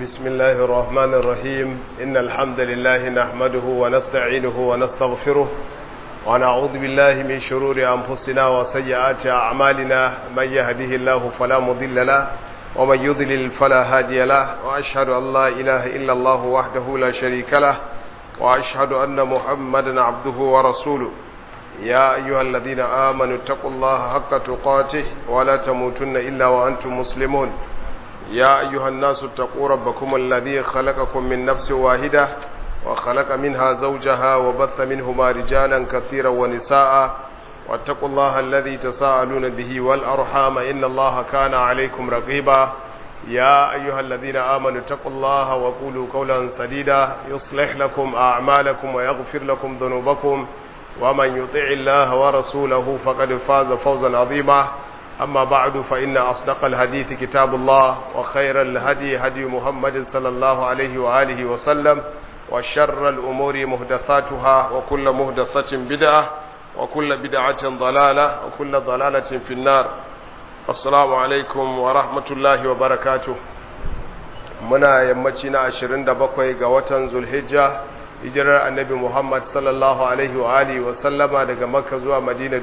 بسم الله الرحمن الرحيم إن الحمد لله نحمده ونستعينه ونستغفره ونعوذ بالله من شرور أنفسنا وسيئات أعمالنا من يهده الله فلا مضل له ومن يضلل فلا هادي له وأشهد أن لا إله إلا الله وحده لا شريك له وأشهد أن محمدا عبده ورسوله يا أيها الذين آمنوا اتقوا الله حق تقاته ولا تموتن إلا وأنتم مسلمون يا أيها الناس اتقوا ربكم الذي خلقكم من نفس واحدة وخلق منها زوجها وبث منهما رجالا كثيرا ونساء واتقوا الله الذي تساءلون به والأرحام إن الله كان عليكم رقيبا يا أيها الذين آمنوا اتقوا الله وقولوا قولا سديدا يصلح لكم أعمالكم ويغفر لكم ذنوبكم ومن يطع الله ورسوله فقد فاز فوزا عظيما أما بعد فإن أصدق الحديث كتاب الله وخير الهدي هدي محمد صلى الله عليه وآله وسلم وشر الأمور مهدثاتها وكل مهدثة بدعة وكل بدعة ضلالة وكل ضلالة في النار السلام عليكم ورحمة الله وبركاته منا يمتنا عشرين دبقوي قوة ذو الحجة hijirar annabi Muhammad sallallahu Alaihi wa Alihi wa sallama daga Makka zuwa Madina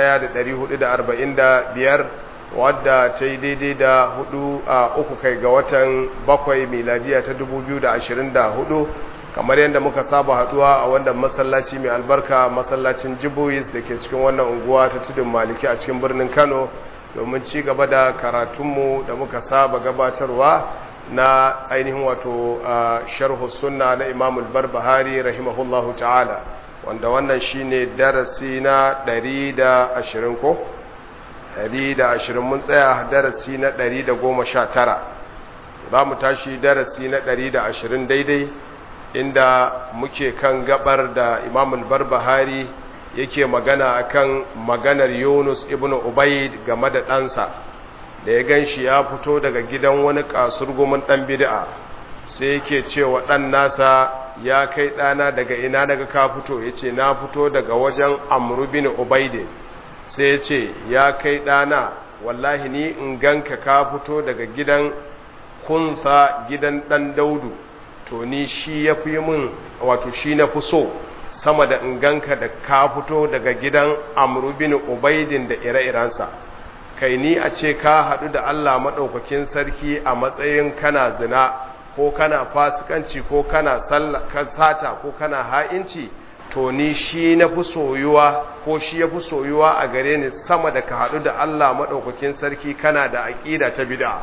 1445 wadda ta yi daidai da hudu a uku kai ga watan bakwai miladiya ta 2024 kamar yadda muka saba haduwa a wannan masallaci mai albarka masallacin Jibois da ke cikin wannan unguwa ta tudun maliki a cikin birnin Kano domin ci gaba da karatunmu da muka saba gabatarwa na ainihin wato sharhu sunna na Imam al-Barbahari rahimahullahu ta'ala wanda wannan shine darasi na 120 ko 120 mun tsaya darasi na 119 za mu tashi darasi na 120 daidai inda muke kan gabar da Imam al-Barbahari yake magana akan maganar Yunus ibn Ubayd game da ɗansa da ya gan shi ya fito daga gidan wani kasurgumin ɗan bid'a sai yake cewa ɗan nasa ya kai ɗana daga ina daga ka fito ya ce na fito daga wajen amru bin ubaide sai ya ce ya kai ɗana wallahi ni in ganka ka fito daga gidan kunsa gidan ɗan daudu to ni shi ya fi min wato shi na fi so sama da in ganka da ka fito daga gidan amru bin ubaidin da ire-irensa kai ni a ce ka haɗu da Allah maɗaukakin sarki a matsayin kana zina ko kana fasikanci ko kana sata ko kana ha'inci to ni shi na fi soyuwa ko shi ya fi soyuwa a gare ni sama da ka haɗu da Allah maɗaukakin sarki kana da aƙida ta bida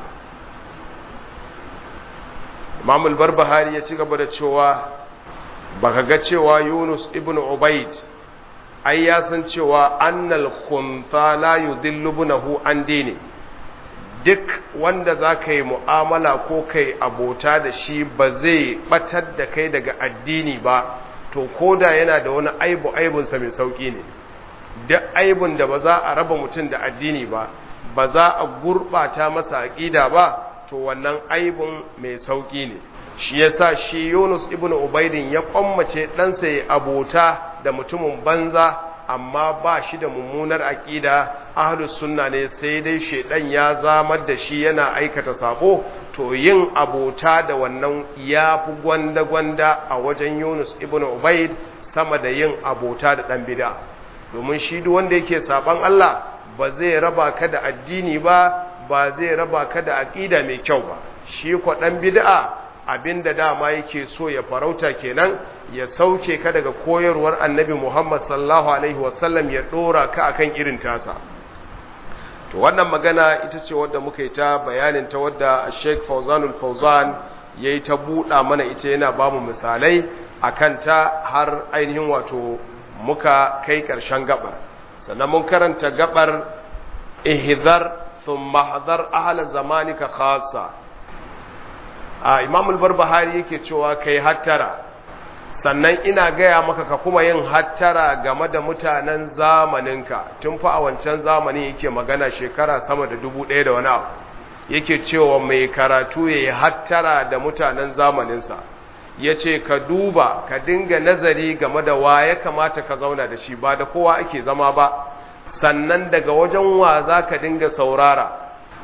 imamul barbahari ya ci gaba da cewa baka ga cewa yunus ibn ubaid ai ya san cewa annal khuntha la yudillu bunahu an dini duk wanda za ka yi mu'amala ko kai abota da shi ba zai batar da kai daga addini ba to koda yana da wani aibu aibunsa mai sauƙi ne duk aibun da ba za a raba mutum da addini ba ba za a gurɓata masa aƙida ba to wannan aibun mai sauƙi ne shi yasa shi Yunus ibn Ubaidin ya kwammace ɗansa ya abota da mutumin banza amma ba shi da mummunar aƙida ahlus sunna ne sai dai shedan ya zamar da shi yana aikata sabo to yin abota da wannan ya fi gwanda-gwanda a wajen Yunus ibn Ubaid sama da yin abota da ɗan bida domin shi duk wanda yake saban Allah ba zai raba ka da addini ba ba zai raba ka da aƙida mai kyau ba shi kwa ɗan bid'a abinda dama yake so ya farauta kenan ya sauke ka daga koyarwar annabi Muhammad sallallahu alaihi wasallam ya dora ka akan irin tasa to wannan magana ita ce wadda muka yi ta bayanin ta wadda Sheikh Fauzanul Fauzan yayi ta buɗa mana ita yana ba mu misalai akan ta har ainihin wato muka kai ƙarshen gabar sannan mun karanta gabar ihzar thumma hadar ahla zamanika khassa a imamul barbahari yake cewa kai hattara sannan ina gaya maka ka kuma yin hattara game da mutanen zamaninka tun fa a wancan zamani yake magana shekara sama da dubu ɗaya da wani abu yake cewa mai karatu ya yi hattara da mutanen zamaninsa ya ce ka duba ka dinga nazari game da wa ya kamata ka zauna da shi ba da kowa ake zama ba sannan daga wajen wa za ka dinga saurara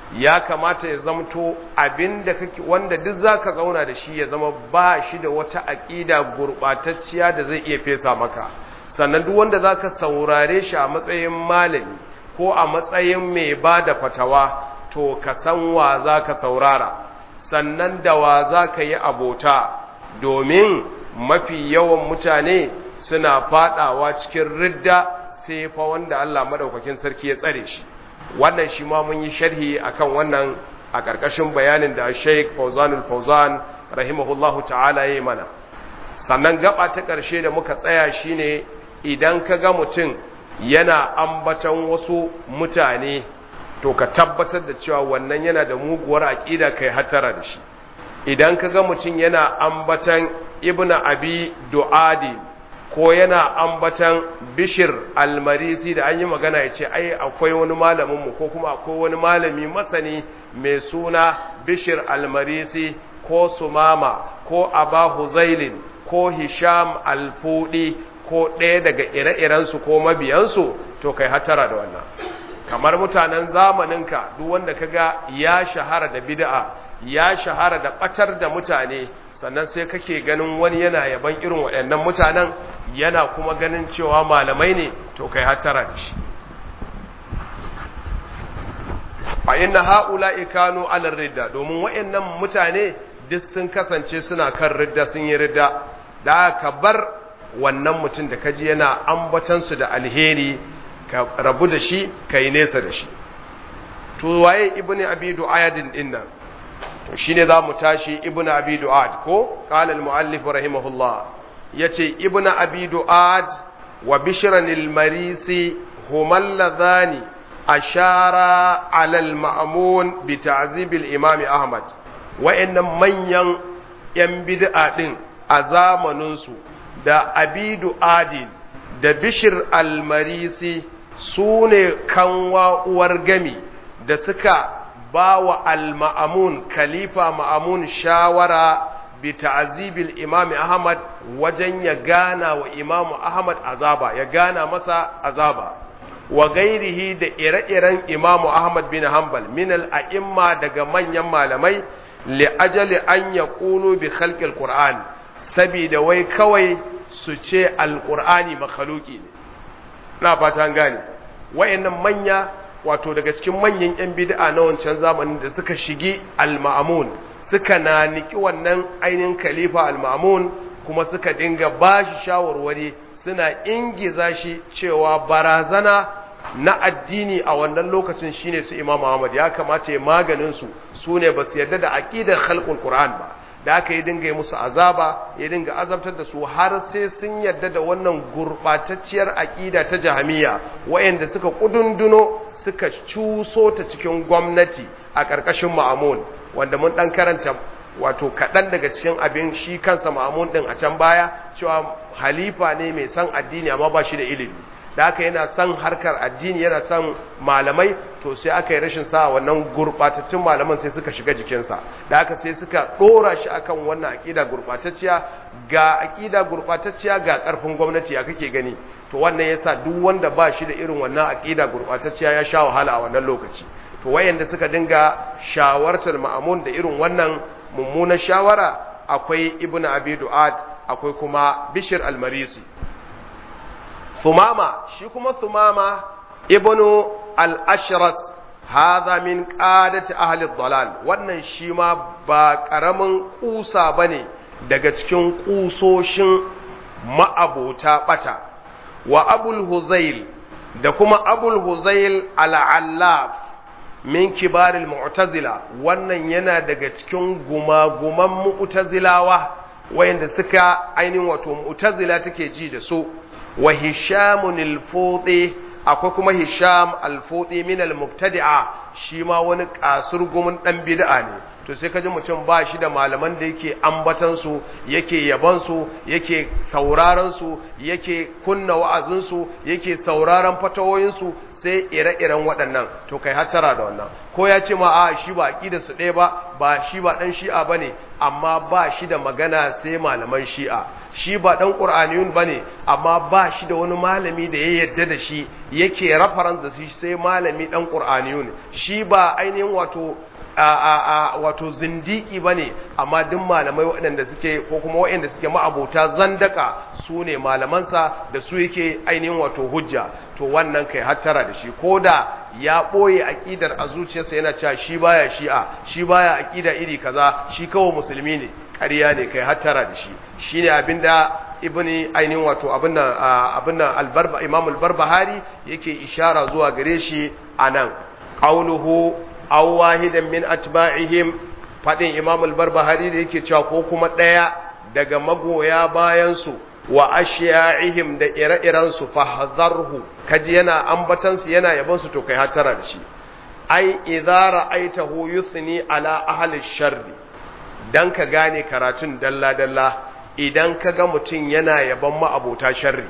ya kamata ya zamto abinda kake wanda duk zaka zauna da shi ya zama ba shi da wata aqida gurbatacciya da zai iya fesa maka sannan duk wanda zaka saurare shi a matsayin malami ko a matsayin mai bada fatawa to ka san wa zaka saurara sannan da wa zaka yi abota domin mafi yawan mutane suna fadawa cikin ridda sai fa wanda Allah madaukakin sarki ya tsare shi wannan shi ma mun yi sharhi akan wannan a ƙarƙashin bayanin da Sheikh Fauzanul Fauzan rahimahullahu ta'ala yayi mana sannan gaba ta ƙarshe da muka tsaya shine idan ka ga mutum yana ambaton wasu mutane to ka tabbatar da cewa wannan yana da muguwar aqida kai hatara da shi idan ka ga mutum yana ambaton Ibn Abi Du'adi ko yana ambatan bishir almarisi da an yi magana ya ce ai akwai wani malaminmu ko kuma akwai wani malami masani mai suna bishir almarisi ko sumama ko aba huzailin ko hisham alfudi ko ɗaya daga ire-irensu ko mabiyansu to kai hatara da wannan kamar mutanen zamaninka duk wanda kaga ya shahara da bid'a ya shahara da ɓatar da mutane sannan sai kake ganin wani yana yaban irin waɗannan mutanen yana kuma ganin cewa malamai ne to kai hatara da shi fa inna haula'i kanu ala ridda domin waɗannan mutane duk sun kasance suna kan ridda sun yi ridda da ka bar wannan mutum da kaji yana ambatan su da alheri ka rabu da shi kai nesa da shi to waye ibnu abi du'ayadin dinnan to shine za mu tashi ibnu abi du'ad ko qala al muallif rahimahullah yace ibnu abi du'ad wa bishran al marisi huma alladhani ashara ala al ma'mun bi ta'zib al imam ahmad wa'annan manyan yan bid'a din a zamanin su da abi du'adin da bishir al marisi sune kanwa uwar gami da suka ba wa al-ma'amun khalifa ma'amun shawara bi ta'zibil imam ahmad wajen ya gana wa imam ahmad azaba ya gana masa azaba wa gairihi da ire-iren imam ahmad bin hanbal min al-a'imma daga manyan malamai li ajali an yaqulu bi khalqil qur'an sabida wai kawai su ce al-qur'ani makhluqi ne na fata gane wayannan manya wato daga cikin manyan 'yan bid'a na wancan zamanin da suka shigi al-ma'amun suka naniki wannan ainihin khalifa al-ma'amun kuma suka dinga bashi shawarwari suna ingiza shi cewa barazana na addini a wannan lokacin shine su Imam Ahmad ya kamata ya maganin su sune ba su yarda da aqidar khalqul Qur'an ba da aka yi dinga yi musu azaba ya dinga azabtar da su har sai sun yarda da wannan gurbatacciyar aqida ta jahamiya wayanda suka kudunduno suka cuso ta cikin gwamnati a ƙarƙashin ma'amun wanda mun dan karanta wato kaɗan daga cikin abin shi kansa ma'amun ɗin a can baya cewa halifa ne mai san addini amma ba shi da ilimi da aka yana son harkar addini yana son malamai to sai aka yi rashin sa wannan gurbatattun malaman sai suka shiga jikinsa da aka sai suka dora shi akan wannan akida gurbatacciya ga akida gurbatacciya ga karfin gwamnati ya kake gani to wannan yasa duk wanda ba shi da irin wannan akida gurbatacciya ya sha wahala a wannan lokaci to wayanda suka dinga shawartar ma'amun da irin wannan mummunar shawara akwai ibnu abi du'ad akwai kuma bishir al-marisi ثمامة شي كما ثمامة ابن الأشرس هذا من قادة أهل الضلال wannan shi ma ba ƙaramin ƙusa ba ne daga cikin ƙusoshin ma'abota ɓata wa abul huzail da kuma abul huzail al'allaf min kibaril mu'tazila wannan yana daga cikin gumaguman mu'tazilawa wayanda suka ainihin wato mu'tazila take ji da su wa hishamun al-fudi akwai kuma hisham al-fudi min al-mubtadi'a shi ma wani kasur gumin dan bid'a ne to sai kaji mutum ba shi da malaman da yake ambatan su yake yaban su yake sauraron su yake kunna wa'azin su yake sauraron fatawoyin su sai ire-iren waɗannan to kai hattara da wannan ko ya ce ma a shi ba aqida su ɗaya ba ba shi ba dan shi'a bane amma ba shi da magana sai malaman shi'a shi ba dan qur'aniyun bane amma ba shi da wani malami da ya yadda da shi yake reference da shi sai malami dan qur'aniyun shi ba ainihin wato a wato zindiki bane amma duk malamai waɗanda suke ko kuma waɗanda suke ma'abota zandaka su ne malamansa da su yake ainihin wato hujja to wannan kai hattara da shi ko da ya ɓoye aƙidar a zuciyarsa yana cewa shi baya shi'a shi baya aƙida iri kaza shi kawai musulmi ne ƙarya ne kai hattara da shi shine abinda ibni ainihin wato abin nan albarba imam albarbahari yake ishara zuwa gare shi anan qauluhu aw wahidan min atba'ihim fadin imam al-barbahari da yake cewa ko kuma daya daga magoya bayan su wa ashya'ihim da ire-iren su fahdharhu kaji yana ambatan su yana yaban su to kai hatara da shi ai idza ra'aitahu yusni ala ahli sharri dan ka gane karatun dalla dalla idan kaga mutun yana yaban ma abota sharri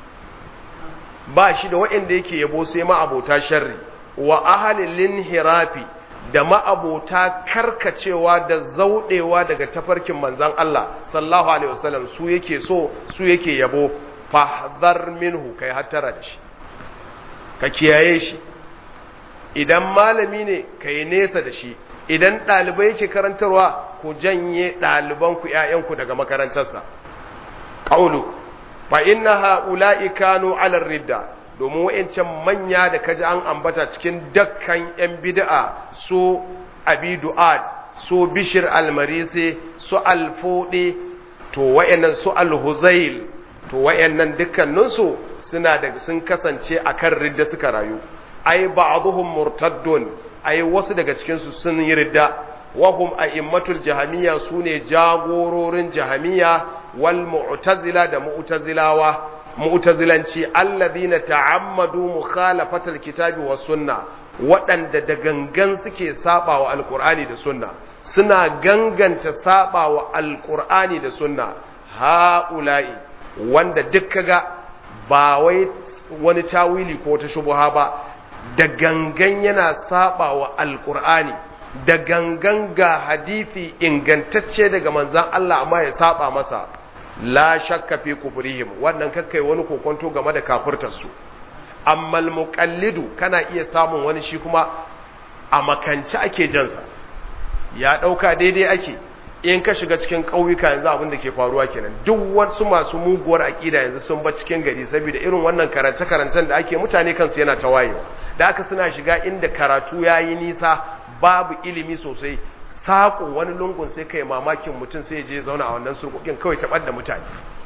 ba shi da waɗanda yake yabo sai ma abota sharri wa ahalin linhirafi da ma'abota karkacewa da zaudewa daga tafarkin manzan Allah sallallahu alaihi wasallam su yake so su yake yabo fahdhar minhu kai hattara da shi ka kiyaye shi idan malami ne kai nesa da shi idan ɗalibai yake karantarwa ku janye ɗalibanku ‘ya'yanku daga makarantarsa ƙaulu fa inna ha'ula'i kanu alar ridda domin wa'incan manya da kaji an ambata cikin dakkan 'yan bid'a su abi du'ad su bishir almarisi su alfode to wa'annan su alhuzail to wa'annan dukkaninsu suna da sun kasance akan ridda suka rayu ai ba'dhum murtaddun ai wasu daga cikin su sun yi ridda wahum a'immatul jahamiyya sune jagororin jahamiyya wal mu'tazila da mu'tazilawa mu'tazilanci alladhina ta'ammadu mukhalafatal kitabi was sunna waɗanda da gangan suke sabawa alqur'ani da sunna suna ganganta sabawa alqur'ani da sunna haula'i wanda duk kaga ba wai wani tawili ko ta shubha ba da gangan yana sabawa alqur'ani da gangan ga hadisi ingantacce daga manzon Allah amma ya saba masa la shakka fi kufrihim wannan kakkai wani kokonto game da kafirtar su amma almuqallidu kana iya samun wani shi kuma a makance ake jansa ya dauka daidai ake in ka shiga cikin ƙauyuka yanzu abin da ke faruwa kenan duk wasu masu muguwar aƙida yanzu sun ba cikin gari saboda irin wannan karance-karancen da ake mutane kansu yana ta wayewa da aka suna shiga inda karatu ya yi nisa babu ilimi sosai saƙo wani lungun sai kai mamakin mutum sai je zauna a wannan surkukin kawai taɓar da mutane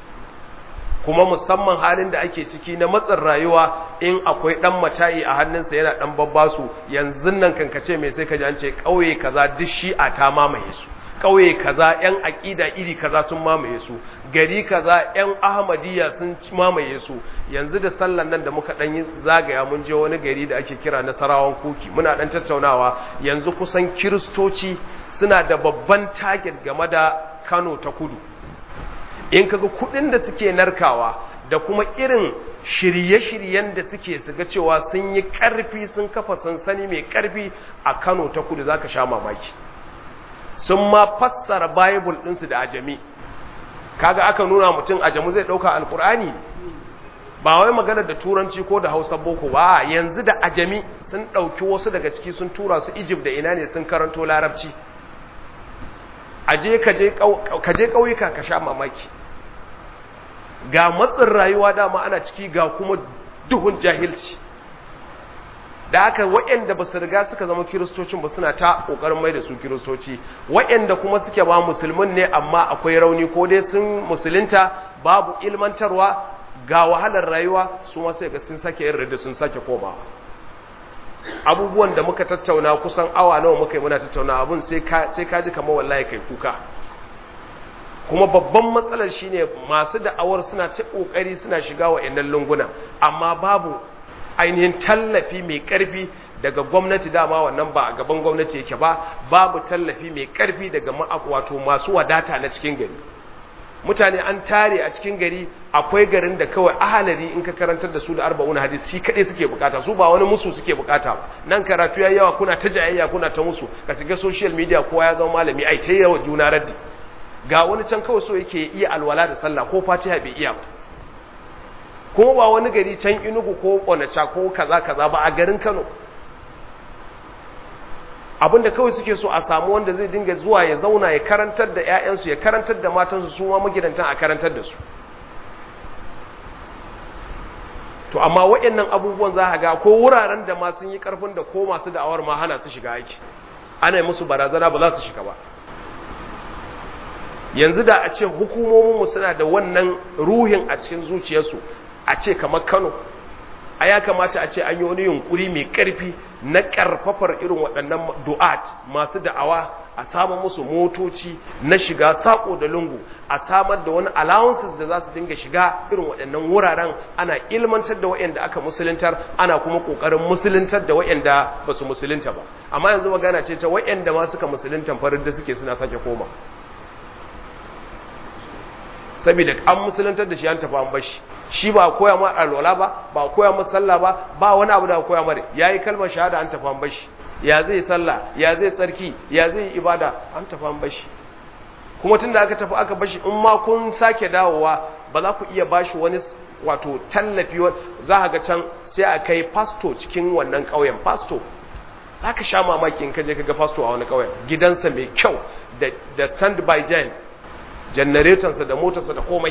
kuma musamman halin da ake ciki na matsin rayuwa in akwai ɗan mata'i a hannunsa yana ɗan babbasu yanzu nan kankace mai sai ka ji an ce ƙauye kaza duk shi'a ta mamaye su ƙauye kaza ‘yan aƙida iri kaza sun mamaye su gari kaza ‘yan ahmadiyya sun mamaye su yanzu da sallan nan da muka ɗan yi zagaya mun je wani gari da ake kira nasarawan kuki muna ɗan tattaunawa yanzu kusan kiristoci suna da babban target game da kano ta kudu in kaga kuɗin da suke narkawa da kuma irin shirye-shiryen da suke su ga cewa sun yi ƙarfi sun kafa sansani mai ƙarfi a kano ta kudu za ka sha mamaki sun ma fassara bible ɗinsu da ajami kaga aka nuna mutum ajamu zai ɗauka alkur'ani ba wai magana da turanci ko da hausa boko ba yanzu da ajami sun ɗauki wasu daga ciki sun tura su egypt da ina ne sun karanto larabci aje ka je ƙauyuka ka sha mamaki ga matsin rayuwa dama ana ciki ga kuma duhun jahilci da haka waɗanda ba su riga suka zama kiristocin ba suna ta ƙoƙarin mai da su kiristoci waɗanda kuma suke ba musulmin ne amma akwai rauni ko dai sun musulunta babu ilmantarwa ga wahalar rayuwa su ma sai ga sun sake yin da sun sake komawa abubuwan da muka tattauna kusan awa nawa muka yi muna tattauna abun sai ka ji kamar wallahi kai kuka kuma babban matsalar shine masu da'awar suna ta ƙoƙari suna shiga wa lunguna amma babu ainihin tallafi mai ƙarfi daga gwamnati dama wannan ba a gaban gwamnati yake ba babu tallafi mai ƙarfi daga wato masu wadata na cikin gari mutane an tare a cikin gari akwai garin da kawai ahalari in ka karantar da su da arba'una hadis shi kaɗai suke bukata su ba wani musu suke bukata ba nan karatu ya yawa kuna ta jayayya kuna ta musu ka shiga social media kowa ya zama malami ai ta yawa juna raddi ga wani can kawai so yake iya alwala da sallah ko fatiha bai iya ba kuma ba wani gari can inugu ko onacha ko kaza kaza ba a garin kano abinda kawai suke so a samu wanda zai dinga zuwa ya zauna ya karantar da 'ya'yansu ya karantar da matansu su ma magidantan a karantar da su to amma waɗannan abubuwan za a ga ko wuraren da ma sun yi ƙarfin da ko masu da'awar ma hana su shiga aiki ana yi musu barazana ba za su shiga ba yanzu da a ce hukumominmu suna da wannan ruhin a cikin zuciyarsu a ce kamar kano a ya kamata a ce an yi wani yunkuri mai ƙarfi na ƙarfafar irin waɗannan du'at masu da'awa a samun musu motoci na shiga saƙo da lungu a samar da wani allowances da za su dinga shiga irin waɗannan wuraren ana ilmantar da waɗanda aka musuluntar ana kuma ƙoƙarin musuluntar da waɗanda ba su musulunta ba amma yanzu magana ce ta waɗanda ma suka musuluntan farin da suke suna sake koma saboda an musuluntar da shi an tafi an bashi shi ba koya ma alwala ba ba koya ma sallah ba ba wani abu da koya mare yayi kalmar shahada an tafi an bashi ya zai sallah ya zai tsarki ya zai ibada an tafi an bashi kuma tunda aka tafi aka bashi in ma kun sake dawowa ba za ku iya bashi wani wato tallafi za ka ga can sai a kai pasto cikin wannan ƙauyen pasto za ka sha mamaki in ka je ka ga pasto a wani ƙauyen gidansa mai kyau da stand by gen janaretonsa da motarsa da komai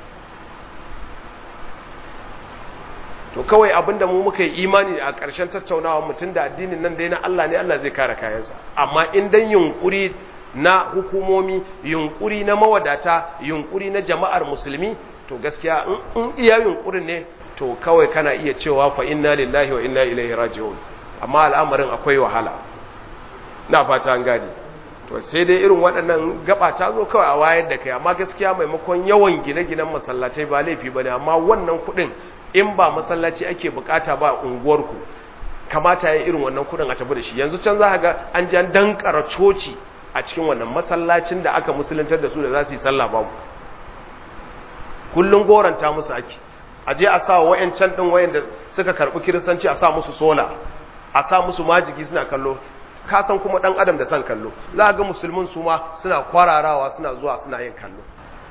to kawai abinda mu muka yi imani a ƙarshen tattaunawa mutum da addinin nan dai na Allah ne Allah zai kare kayansa amma in dan yunkuri na hukumomi yunkuri na mawadata yunkuri na jama'ar musulmi to gaskiya in iya yunkurin ne to kawai kana iya cewa fa inna lillahi wa inna ilaihi raji'un amma al'amarin akwai wahala na fata an gani to sai dai irin waɗannan gaba ta zo kawai a wayar da kai amma gaskiya maimakon yawan gine-ginen masallatai ba laifi bane amma wannan kuɗin in ba masallaci ake bukata ba unguwarku kamata ya irin wannan kudin a tafi da shi yanzu can za ga an jan dankara coci a cikin wannan masallacin da aka musuluntar da su da za su yi sallah babu kullum goranta musu ake a je a sa wayancan din wayanda suka karbi kiristanci a sa musu sola a sa musu majigi suna kallo ka san kuma dan adam da san kallo za ga musulmin su ma suna kwararawa suna zuwa suna yin kallo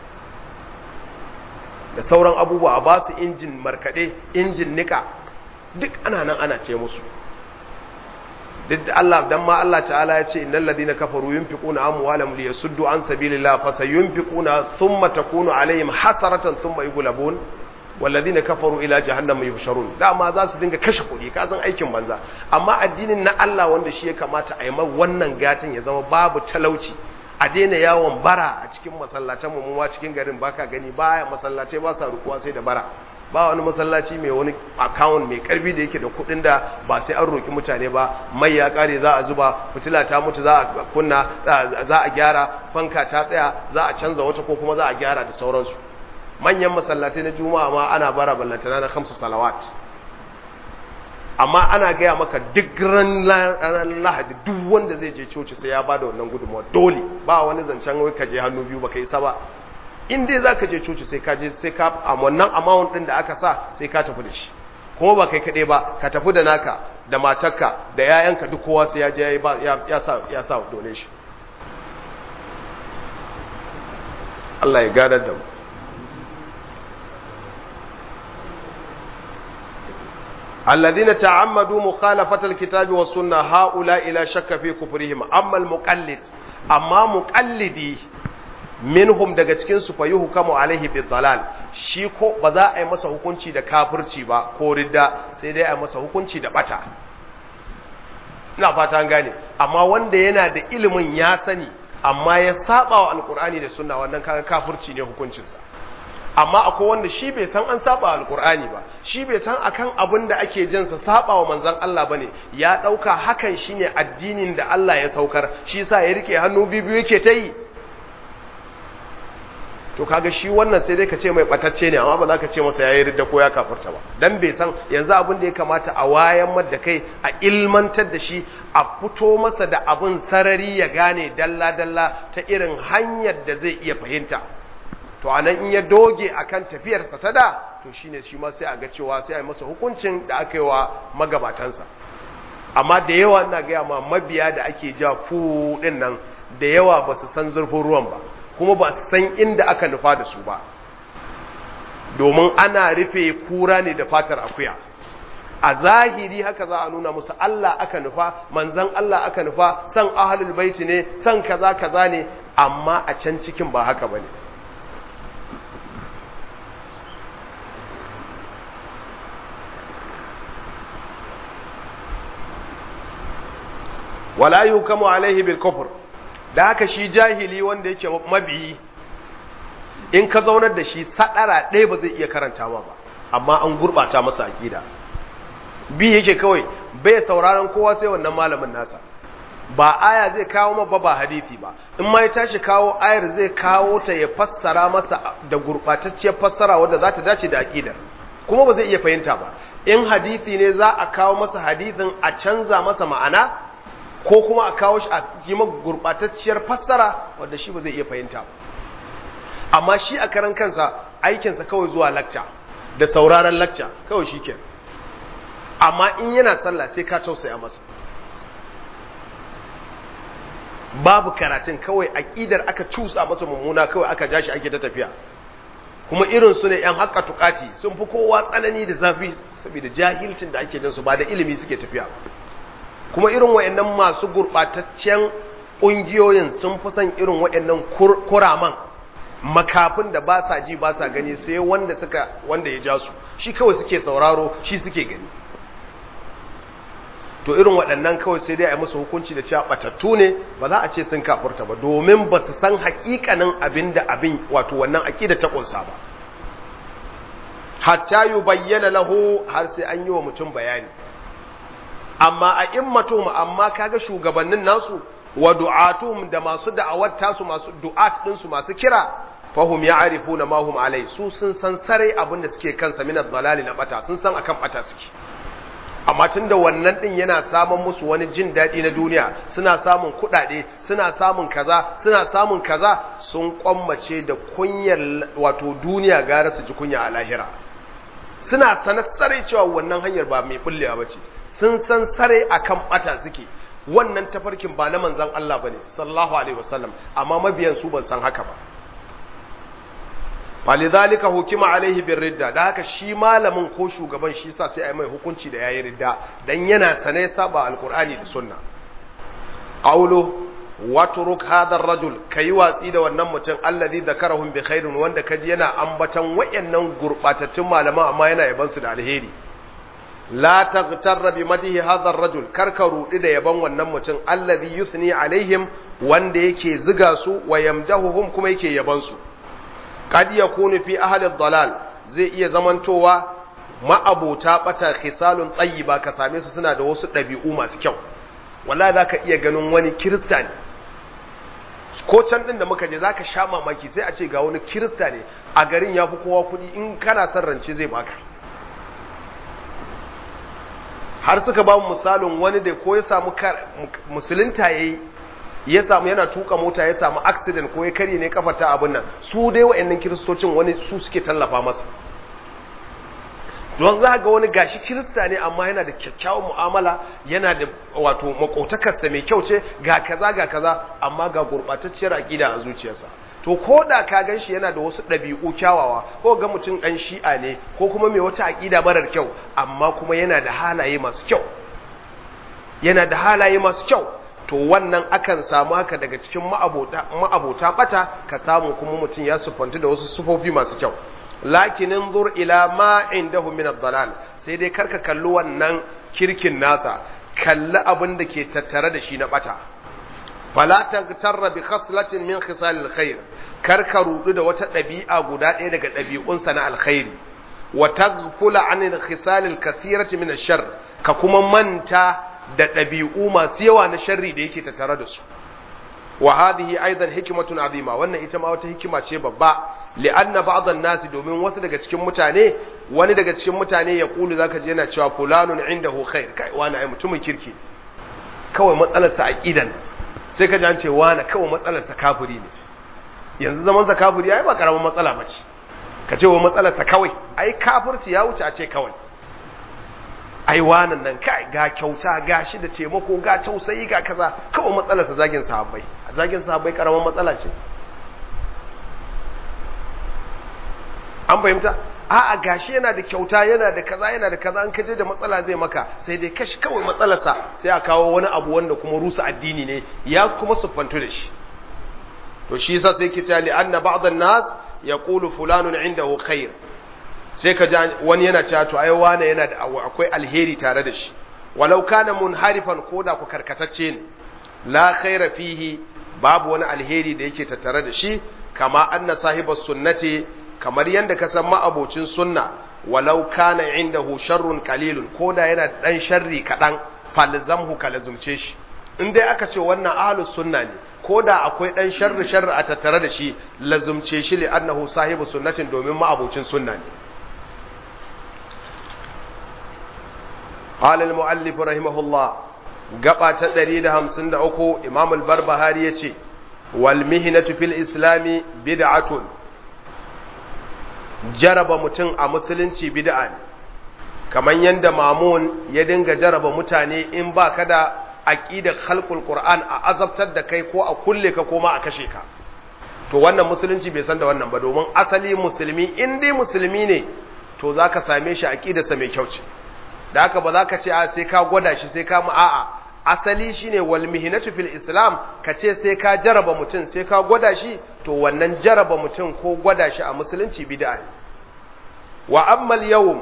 da sauran abubuwa a ba su injin markaɗe injin nika duk ana nan ana ce musu duk da Allah dan ma Allah ta'ala ya ce innal ladina kafaru yunfiquna amwalahum liyasuddu an sabilillah fasayunfiquna thumma takunu alaihim hasaratan thumma yughlabun walladina kafaru ila jahannama yuhsharun dama za su dinga kashe kuɗi ka san aikin banza amma addinin na Allah wanda shi ya kamata a yi wannan gatin ya zama babu talauci a daina yawon bara a cikin masallatan mu ma cikin garin baka gani baya masallatai ba sa rukuwa sai da bara ba wani masallaci mai wani account mai karfi da yake da kudin da ba sai an roki mutane ba mai ya kare za a zuba fitila ta mutu za a kunna za a gyara fanka ta tsaya za a canza wata ko kuma za a gyara da sauransu manyan masallatai na juma'a ma ana bara ballantana na kamsu salawat amma ana gaya maka duk ran lahadi duk wanda zai je coci sai ya bada wannan gudunmawa dole ba wani zancen wai ka je hannu biyu baka yi sa ba in dai za ka je coci sai ka je sai ka a wannan amount din da aka sa sai ka tafi da shi kuma ba kai kaɗai ba ka tafi da naka da matarka da yayanka duk kowa sai ya je ya sa ya sa dole shi Allah ya gadar da mu الذين تعمدوا مخالفة الكتاب والسنة هؤلاء لا شك في كفرهم أما المقلد أما مقلدي minhum daga cikin su fayi hukamu alaihi bi dalal shi ko ba za a yi masa hukunci da kafirci ba ko ridda sai dai a yi masa hukunci da bata ina fata an gane amma wanda yana da ilimin ya sani amma ya saba wa alkur'ani da sunna wannan kaga kafirci ne hukuncinsa amma akwai wanda shi bai san an saba alkur'ani ba shi bai san akan abin da ake jin sa saba wa manzon Allah bane ya dauka hakan shine addinin da Allah ya saukar shi yasa ya rike hannu bibiyu yake ta yi to kaga shi wannan sai dai ka ce mai batacce ne amma ba za ka ce masa yayi ridda ko ya kafirta ba dan bai san yanzu abin da ya kamata a wayan da kai a ilmantar da shi a fito masa da abin sarari ya gane dalla dalla ta irin hanyar da zai iya fahimta to anan in ya doge akan tafiyarsa ta da to shine shi ma sai a ga cewa sai a yi masa hukuncin da aka yi wa magabatansa amma da yawa ina gaya ma mabiya da ake ja fu din nan da yawa ba su san zurfin ruwan ba kuma ba su san inda aka nufa da su ba domin ana rufe kura ne da fatar akuya a zahiri haka za a nuna musu Allah aka nufa manzan Allah aka nufa san ahlul baiti ne san kaza kaza ne amma a can cikin ba haka bane wala yukamu alaihi bil kufr da haka shi jahili wanda yake mabiyi in ka zaunar da shi sadara ɗaya ba zai iya karanta ma ba amma an gurbata masa aqida bi yake kawai bai sauraron kowa sai wannan malamin nasa ba aya zai kawo ma ba ba hadisi ba in ma ya tashi kawo ayar zai kawo ta ya fassara masa da gurbatacciyar fassara wadda za ta dace da aqidar kuma ba zai iya fahimta ba in hadisi ne za a kawo masa hadisin a canza masa ma'ana ko kuma a kawo shi a yi gurbatacciyar fassara wadda shi ba zai iya fahimta ba amma shi a karan kansa aikinsa kawai zuwa lacca da sauraron lacca kawai shi ke amma in yana sallah sai ka tausaya masa babu karatun kawai aƙidar aka cusa masa mummuna kawai aka ja shi ake ta tafiya kuma irin su ne ‘yan haƙa tukati sun fi kowa tsanani da zafi saboda jahilcin da ake jinsu ba da ilimi suke tafiya kuma irin wa'annan masu gurɓataccen ƙungiyoyin sun fi son irin wa'annan kuraman makafin da ba sa ji ba sa gani sai wanda suka wanda ya ja su shi kawai suke sauraro shi suke gani to irin waɗannan kawai sai dai a yi musu hukunci da cewa ɓatattu ne ba za a ce sun kafurta ba domin ba su san haƙiƙanin abin da abin wato wannan aƙida ta ƙunsa ba hatta yi bayyana lahu har sai an yi wa mutum bayani amma a immatuhum amma kaga shugabannin nasu wa du'atuhum da masu da'awar tasu masu du'at ɗinsu masu kira fahum ya'rifuna ma hum alai su sun san sarai abin da suke kansa min ad-dalali na bata sun san akan bata suke amma tunda wannan din yana samun musu wani jin daɗi na duniya suna samun kuɗaɗe suna samun kaza suna samun kaza sun kwammace da kunyar wato duniya gara su ji kunya a lahira suna sanar sarai cewa wannan hanyar ba mai bullewa ba ce sun san sarai akan bata suke wannan tafarkin ba na manzan Allah bane sallallahu alaihi wasallam amma mabiyan su ban san haka ba falidhalika hukima alaihi bir ridda da haka shi malamin ko shugaban shi sa sai ai mai hukunci da yayi ridda dan yana sane saba alqur'ani da sunna qawlu watruk hadha ar-rajul kai watsi da wannan mutum alladhi dhakarahum bi khairin wanda kaji yana ambatan wayannan gurbatattun malaman amma yana yaban su da alheri la taghtarra bi madihi hadha ar-rajul karka rudi da yaban wannan mutum alladhi yusni alaihim wanda yake ziga su wa yamdahuhum kuma yake yaban su kad yakunu fi ahli ad-dalal zai iya zamantowa ma'abota bata khisalun tayyiba ka same su suna da wasu dabi'u masu kyau wallahi zaka iya ganin wani kirista ne ko can din da muka je zaka sha mamaki sai a ce ga wani kirista ne a garin yafi kowa kuɗi in kana son rance zai baka har suka ba mu misalin wani da ko ya samu musulunta yayi ya samu yana tuka mota ya samu accident ko ya karye ne kafa ta abin nan su dai wa'annan kiristocin wani su suke tallafa masa don za ga wani gashi kirista ne amma yana da kyakkyawan mu'amala yana da wato makotakarsa mai kyau ce ga kaza ga kaza amma ga gurɓatacciyar aƙida a zuciyarsa to ko da ka gan shi yana da wasu ɗabi'u kyawawa ko ga mutum ɗan shi'a ne ko kuma mai wata aƙida marar kyau amma kuma yana da halaye masu kyau yana da halaye masu kyau to wannan akan samu haka daga cikin ma'abota bata ka samu kuma mutum ya sufanti da wasu sufofi masu kyau lakinin zur ila ma indahu min ad-dalal sai dai karka kalli wannan kirkin nasa kalli abin da ke tattare da shi na bata fala tagtarra bi khaslatin min khisal alkhair karka rudu da wata dabi'a guda ɗaya daga ɗabi'unsa na alkhairi wa taghfula an al-khisal al-kathirati min ash-sharr ka kuma manta da ɗabi'u masu yawa na sharri da yake tattare da su wa hadhihi aidan hikmatun azima wannan ita ma wata hikima ce babba li'anna ba'd an-nas domin wasu daga cikin mutane wani daga cikin mutane ya kulu zaka je yana cewa fulanun indahu khair kai wani ai mutumin kirki kawai matsalar sa aqidan sai ka ji an ce wani kawai matsalar sa kafiri ne yanzu zaman sa kafiri ai ba karamin matsala bace ka ce wa matsalar sa kawai ai kafirci ya wuce a ce kawai ai wanan nan kai ga kyauta ga shi da taimako ga tausayi ga kaza kawai matsalar sa zagin sahabbai zagin sahabbai karamin matsala ce an fahimta a'a gashi yana da kyauta yana da kaza yana da kaza an kaje da matsala zai maka sai dai kashi kawai matsalarsa sai a kawo wani abu wanda kuma rusa addini ne ya kuma siffantu da shi to shi yasa sai ke cewa li anna ba'd an-nas yaqulu fulanun indahu khair sai ka ji wani yana cewa to ai wane yana da akwai alheri tare da shi walau kana munharifan koda ku karkatacce ne la khaira fihi babu wani alheri da yake tattare da shi kama anna sahibas sunnati kamar yadda ka san ma'abocin sunna walau kana indahu sharrun qalilun koda yana dan sharri kadan falzamhu kalazumce shi in dai aka ce wannan ahlus sunna ne koda akwai dan sharri sharri a tattare da shi lazumce shi li annahu sahibu sunnatin domin ma'abocin sunna ne قال المؤلف رحمه الله gaba ta 153 Imam al-Barbahari yace wal mihnatu fil islami bid'atun jaraba mutum a musulunci bid'a ne kamar yadda mamun ya dinga jaraba mutane in ba ka da aqidar khalqul qur'an a azabtar da kai ko a kulle ka ko ma a kashe ka to wannan musulunci bai san da wannan ba domin asali musulmi in dai musulmi ne to zaka same shi aqidarsa mai kyau ce da haka ba za ka ce a sai ka gwada shi sai ka mu a'a asali shine wal mihnatu fil islam ka ce sai ka jaraba mutum sai ka gwada shi to wannan jaraba mutum ko gwada shi a musulunci bid'a ne wa ammal yawm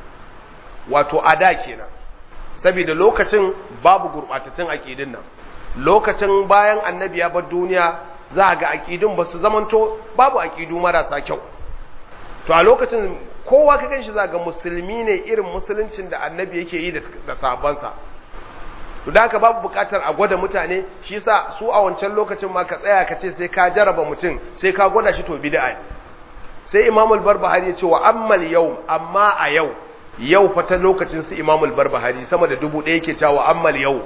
wato ada kenan saboda lokacin babu gurbatattun aqidin nan lokacin bayan annabi ya bar duniya za ga aqidun basu zamanto babu aqidu marasa kyau to a lokacin kowa ka ganshi za ga musulmi ne irin musuluncin da annabi yake yi da sabansa to da haka babu bukatar a gwada mutane shi yasa su a wancan lokacin ma ka tsaya ka ce sai ka jaraba mutum sai ka gwada shi to bid'a ne sai Imam al-Barbahari ya ce wa ammal yau amma a yau yau fa ta lokacin su Imam al-Barbahari sama da dubu ɗaya yake cewa ammal yau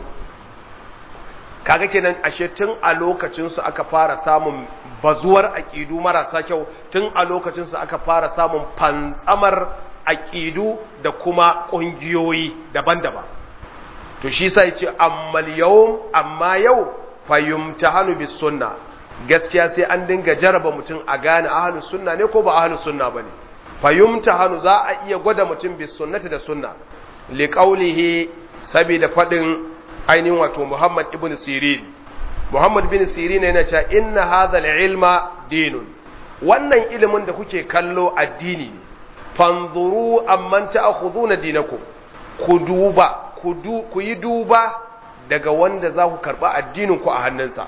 kaga kenan ashe tun a lokacin su aka fara samun bazuwar aqidu marasa kyau tun a lokacin su aka fara samun fantsamar aqidu da kuma kungiyoyi daban-daban to shi sai ce ammal yawm amma yau fayumtahanu bis sunna gaskiya sai an dinga jaraba mutum a gane ahlus sunna ne ko ba ahlus sunna bane fayumtahanu za a iya gwada mutum bis sunnati da sunna li qawlihi sabida fadin ainihin wato Muhammad ibn Sirin Muhammad bin Sirin yana cewa inna hadha al-ilma dinun wannan ilimin da kuke kallo addini ne fanzuru amman ta'khuduna dinakum ku duba ku yi duba daga wanda za ku karɓa addininku a hannunsa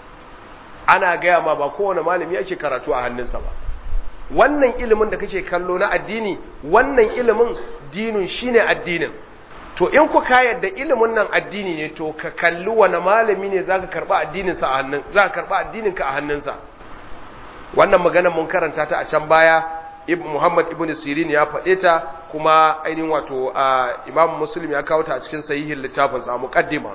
ana gaya ma ba kowane malami ake karatu a hannunsa ba wannan ilimin da kake kallo na addini wannan ilimin dinin shine addinin to in ku ka yadda ilimin nan addini ne to ka kalli wani malami ne zaka karɓa addininsa a hannun zaka karɓa addininka a hannunsa wannan magana mun karanta ta a can baya ibn Muhammad ibn Sirin ya faɗe ta kuma ainihin wato Imam Muslim ya kawo ta a cikin sahihin littafin sa muqaddima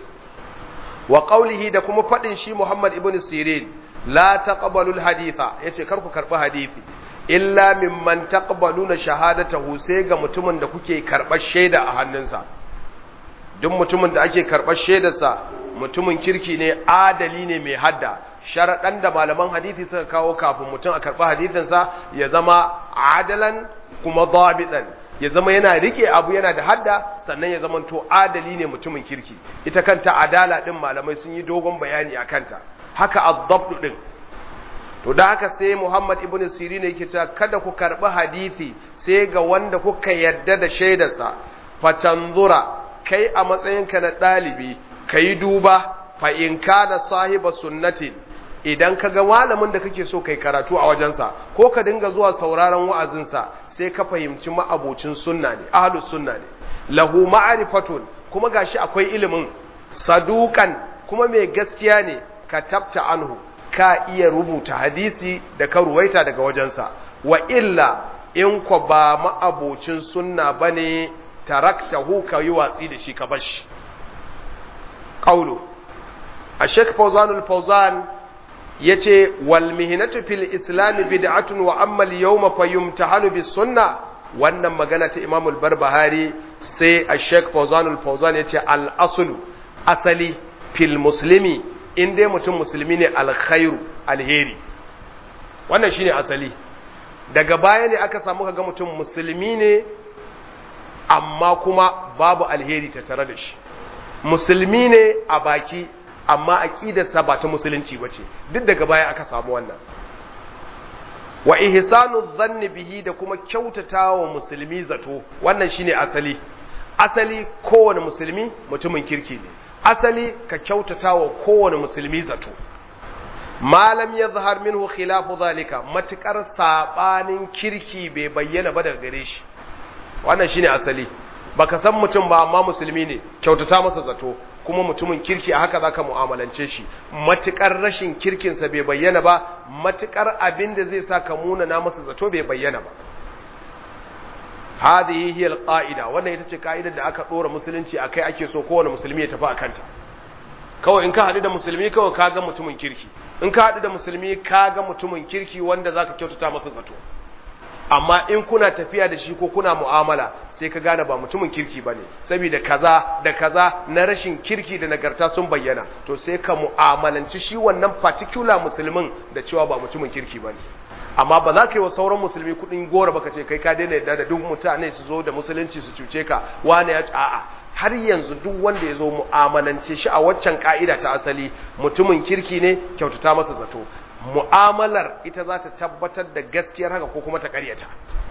wa qawlihi da kuma faɗin shi Muhammad ibn Sirin la taqbalu al-haditha yace kar ku karɓi hadisi illa mimman taqbaluna shahadatahu sai ga mutumin da kuke karɓar shaida a hannunsa duk mutumin da ake karɓar shaidarsa mutumin kirki ne adali ne mai hadda sharaɗan da malaman hadithi suka kawo kafin mutum a karɓi hadithinsa ya zama adalan kuma dabitan ya zama yana rike abu yana da hadda sannan ya zama to adali ne mutumin kirki ita kanta adala ɗin malamai sun yi dogon bayani a kanta haka addabdu ɗin to da haka sai muhammad ibn sirin yake cewa kada ku karɓi hadithi sai ga wanda kuka yarda da shaidarsa fatanzura kai a matsayinka na ɗalibi ka yi duba fa in kana sahiba sunnatin idan ka ga malamin da kake so kai karatu a wajensa ko ka dinga zuwa sauraron wa'azinsa sai ka fahimci ma'abocin sunna ne ahlus sunna ne lahu ma'rifatun kuma gashi akwai ilimin sadukan kuma mai gaskiya ne ka tabta anhu ka iya rubuta hadisi da ka ruwaita daga wajensa wa illa in ko ba ma'abocin sunna bane taraktahu ka yi watsi da shi ka bashi qawlu a Sheikh Fawzanul Fawzan yace wal mihnatu fil islam bid'atun wa amma al yawma fayumtahanu bis sunnah wannan magana ta Imam al-Barbahari sai a Sheikh Fawzan al-Fawzan yace al aslu asali fil muslimi in dai mutum musulmi ne alkhairu alheri wannan shine asali daga baya ne aka samu kaga mutum musulmi ne amma kuma babu alheri ta tare da shi musulmi ne a baki amma aqidarsa ba ta musulunci bace duk daga baya aka samu wannan wa ihsanu dhanni bihi da kuma kyautatawa musulmi zato wannan shine asali asali kowane musulmi mutumin kirki ne asali ka kyautatawa kowane musulmi zato malam ya zahar minhu khilafu zalika matukar sabanin kirki bai bayyana ba daga gare shi wannan shine asali baka san mutum ba amma musulmi ne kyautata masa zato kuma mutumin kirki a haka zaka mu'amalance shi matukar rashin kirkinsa bai bayyana ba matukar abin da zai sa ka munana masa zato bai bayyana ba hadhihi hiya alqaida wannan ita ce kaidar da aka dora musulunci akai ake so kowane musulmi ya tafi akanta kawai in ka haɗu da musulmi kawai ka ga mutumin kirki in ka haɗu da musulmi ka ga mutumin kirki wanda zaka kyautata masa zato amma in kuna tafiya da shi ko kuna mu'amala sai ka gane ba mutumin kirki bane saboda kaza da kaza na rashin kirki da nagarta sun bayyana to sai ka mu'amalanci shi wannan particular musulmin da cewa ba mutumin kirki bane amma ba za ka yi wa sauran musulmi kudin gora baka ce kai ka daina yadda da duk mutane su zo da musulunci su cuce ka wane ya a'a har yanzu duk wanda ya zo mu'amalance shi a waccan ka'ida ta asali mutumin kirki ne kyautata masa zato mu'amalar ita za ta tabbatar da gaskiyar haka ko kuma ta karyata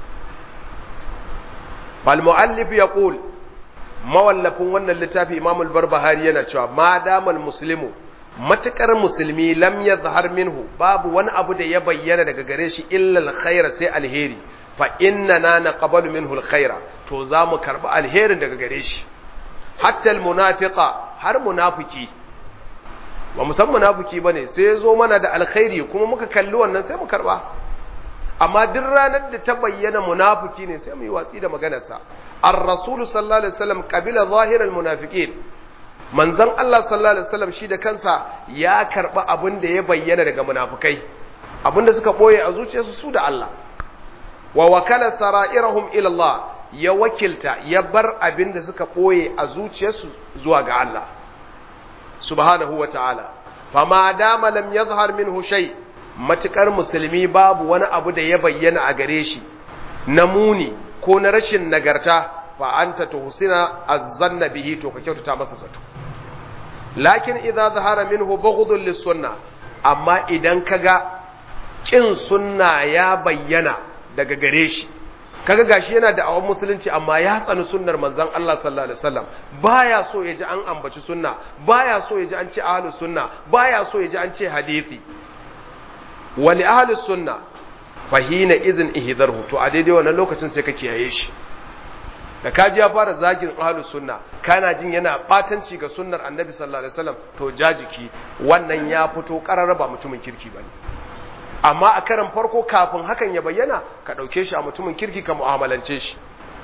bal mu'allif yaqul mawallafin wannan littafi Imam al-Barbahari yana cewa ma damal muslimu matukar musulmi lam yazhar minhu babu wani abu da ya bayyana daga gare shi illa alkhaira sai alheri fa innana naqbalu minhu alkhaira to za mu karbi alherin daga gare shi hatta almunafiqa har munafiki ba mu san munafiki bane sai ya zo mana da alkhairi kuma muka kalli wannan sai mu karba amma duk ranar da ta bayyana munafiki ne sai mu yi watsi da maganarsa ar-rasul sallallahu alaihi wasallam qabila zahiral munafiqin manzon Allah sallallahu alaihi wasallam shi da kansa ya karba abin da ya bayyana daga munafikai abin da suka boye a zuciyarsu su da Allah wa wakala sara'irahum ila Allah ya wakilta ya bar abin da suka boye a zuciyarsu zuwa ga Allah subhanahu wa ta'ala fama dama lam yazhar minhu shay matukar musulmi babu wani abu da ya bayyana a gare shi na muni ko na rashin nagarta fa anta tuhsina azzanna bihi to ka kyautata masa zato lakin idza zahara minhu bughdun lis-sunna amma idan kaga kin sunna ya bayyana daga gare shi kaga gashi yana da awon musulunci amma ya tsani sunnar manzon Allah sallallahu alaihi wasallam baya so ya ji an ambaci sunna baya so ya ji an ce ahlus sunna baya so ya ji an ce hadisi wali ahlus sunna fahina izin ihdarhu to a daidai wannan lokacin sai ka kiyaye shi da kaji ya fara zagin ahlus sunna kana jin yana batanci ga sunnar annabi sallallahu alaihi wasallam to jajiki wannan ya fito karara ba mutumin kirki bane amma a karan farko kafin hakan ya bayyana ka dauke shi a mutumin kirki ka mu'amalance shi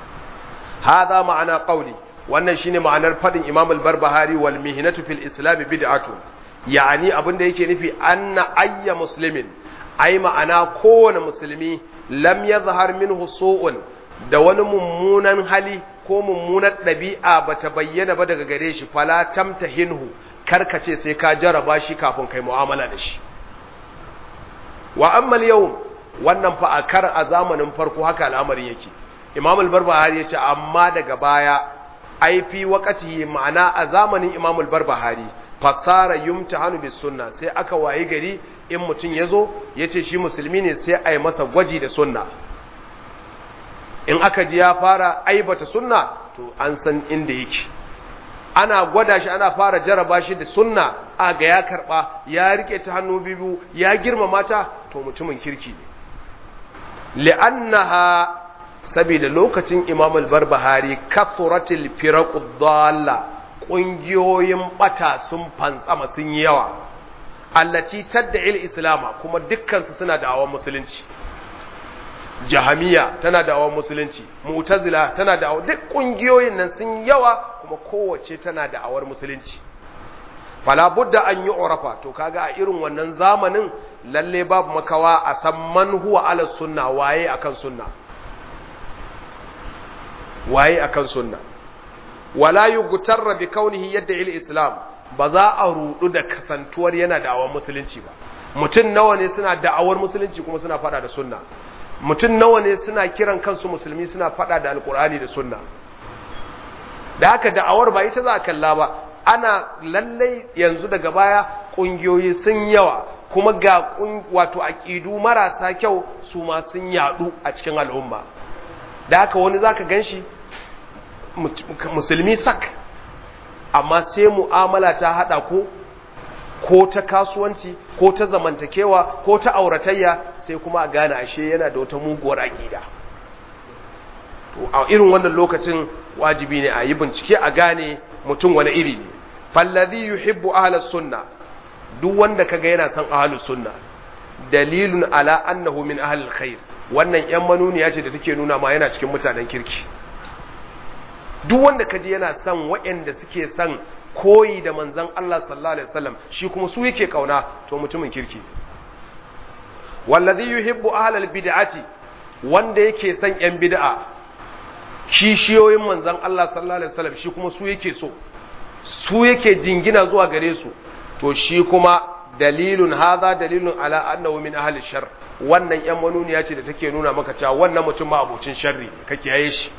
hadha ma'ana qawli wannan shine ma'anar fadin imam al-barbahari wal mihnatu fil islam bid'atu yani abinda yake nufi anna ayya muslimin ai ma'ana kowane musulmi lam yazhar minhu su'un da wani mummunan hali ko mummunar ɗabi'a ba ta bayyana ba daga gare shi fala tamtahinhu karkace sai ka jaraba shi kafin kai mu'amala da shi wa ammal yau wannan fa a kar a zamanin farko haka al'amarin yake imam al-barbahari ya ce amma daga baya ai fi waqati ma'ana a zamanin imam al-barbahari fasara yumtahanu bis sunna sai aka wayi gari in mutum yazo yace shi musulmi ne sai ai masa gwaji da sunna in aka ji ya fara aibata sunna to an san inda yake ana gwada shi ana fara jaraba shi da sunna a ga ya karba ya rike ta hannu biyu ya girmama ta to mutumin kirki ne li'annaha saboda lokacin Imam al-Barbahari kathratil firaqud dalla kungiyoyin bata sun fantsama sun yi yawa allati tad'il islama kuma dukkan su suna da'awar musulunci jahamiya tana da awon musulunci mu'tazila tana da awon duk kungiyoyin nan sun yawa kuma kowace tana da awar musulunci fala budda an yi urafa to kaga a irin wannan zamanin lalle babu makawa a san man huwa ala sunna waye akan sunna waye akan sunna wala yughtarra bi kaunihi yadda il islam ba za a rudu da kasantuwar yana da'awar musulunci ba mutum nawa ne suna da'awar musulunci kuma suna fada da sunna mutum nawa ne suna kiran kansu musulmi suna fada da alkur'ani da sunna da haka da'awar ba ita za a kalla ba ana lallai yanzu daga baya kungiyoyi sun yawa kuma ga wato aqidu marasa kyau su ma sun yadu a cikin al'umma da haka wani zaka ganshi musulmi sak amma sai mu'amala ta hada ko ko ta kasuwanci ko ta zamantakewa ko ta auratayya sai kuma a gane ashe yana da wata muguwar aƙida to a irin wannan lokacin wajibi ne a yi bincike a gane mutum wani iri ne fallazi yuhibbu ahlus sunna duk wanda kaga yana son ahlus sunna dalilun ala annahu min ahlil khair wannan yan manuniya ce da take nuna ma yana cikin mutanen kirki duk wanda kaji yana son waɗanda suke son koyi da manzan Allah sallallahu alaihi wasallam shi kuma su yake kauna to mutumin kirki wallazi yuhibbu ahlal bid'ati wanda yake son yan bid'a kishiyoyin manzan Allah sallallahu alaihi wasallam shi kuma su yake so su yake jingina zuwa gare su to shi kuma dalilun hadha dalilun ala annahu min ahli shar wannan yan manuniya ce da take nuna maka cewa wannan mutum ma abocin sharri kake yaye shi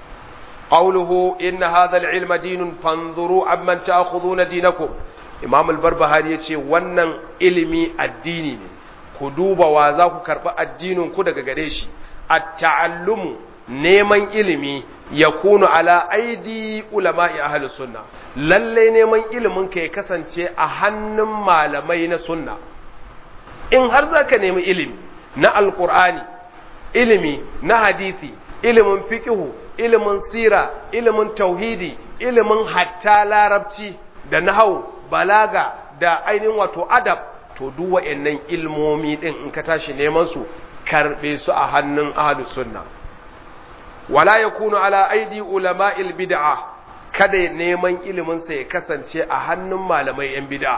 قوله إن هذا العلم دين فانظروا عمن تأخذون دينكم إمام البربهاري يتي wannan ilimi addini ne ku duba wa za ku karɓi addinin ku daga gare shi at-ta'allumu neman ilimi yakunu ala aidi ulama'i ahlus sunna lalle neman ilimin ka ya kasance a hannun malamai na sunna in har zaka nemi ilimi na alqur'ani ilimi na hadisi ilimin fiqhu ilimin sira ilimin tauhidi ilimin hatta larabci da nahau balaga da ainihin wato adab to duk wa'annan ilmomi din in ka tashi neman su karbe su a hannun ahlus sunna wala yakunu ala aidi ulama'il bid'a kada neman ilimin sa ya kasance a hannun malamai yan bid'a